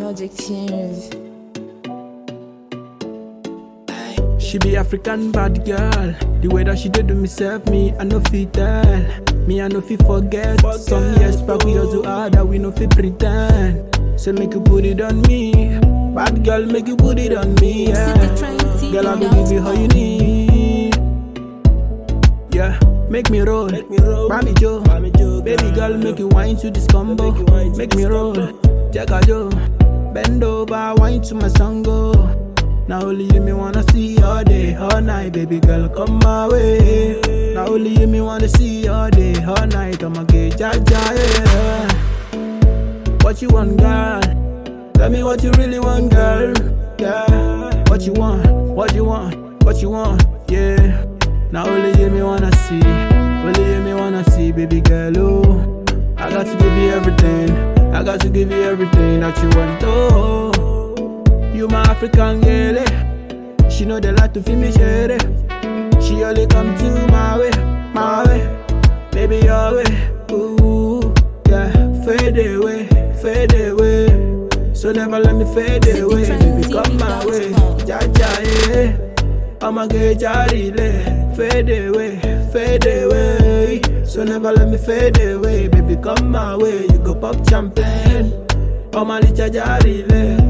Logic tunes. She be African bad girl. The way that she did to me serve me, I no fit tell. Me, I no fit forget. Some years back we also hard that we no fit pretend. So make you put it on me. Bad girl, make you put it on me. Yeah. Girl, I will give you how you need. Yeah, make me roll. Mami Joe. Baby girl, make you wine to this combo. Make me roll. Jagga Joe. Bend over, wine to my song go. Now only you me wanna see all day, all night, baby girl, come my way. Now only you me wanna see all day, all night, I'ma get jaja, yeah. What you want, girl? Tell me what you really want, girl. Yeah. What you want? What you want? What you want? Yeah. Now only you me wanna see, only you me wanna see, baby girl. Oh, I got to give you everything. I got to give you everything that you want. Oh. You my African girl, eh? She know they like to feel me share it. She only come to my way, my way, baby your way. Ooh, yeah, fade away, fade away. So never let me fade away, baby come my way, ja ja yeah. I'ma get jarile, fade away, fade away. So never let me fade away, baby come my way. You go pop champagne, I'ma let jarile.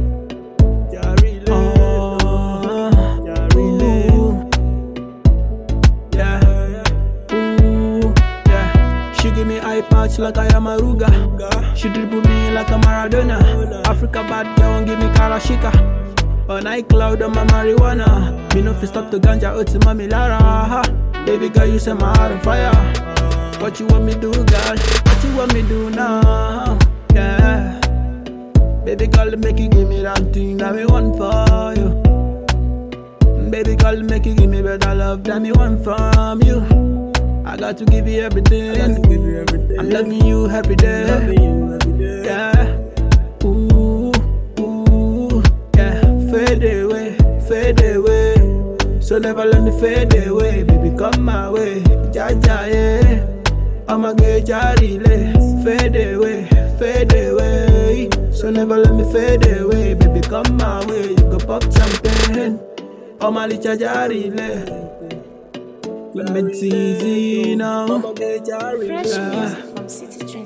eye patch like I am a Ruga. She dribble me like a Maradona. Africa bad girl won't give me Karashika. On iCloud on my marijuana. Me no fi stop the ganja out to mommy Lara. Baby girl, you set my heart on fire. What you want me do, girl? What you want me do now? Yeah. Baby girl, make you give me that thing that me want for you. Baby girl, make you give me better love than me want from you. I got to give you everything. Give you everything. I'm loving you every day. Loving you every day. Yeah. Ooh, ooh, yeah. Fade away, fade away. So never let me fade away, baby. Come my way, ja ja yeah. I'ma get jarile. Fade away, fade away. So never let me fade away, baby. Come my way, you go pop champagne. I'ma let jarile. Let me tease you now. Fresh music from City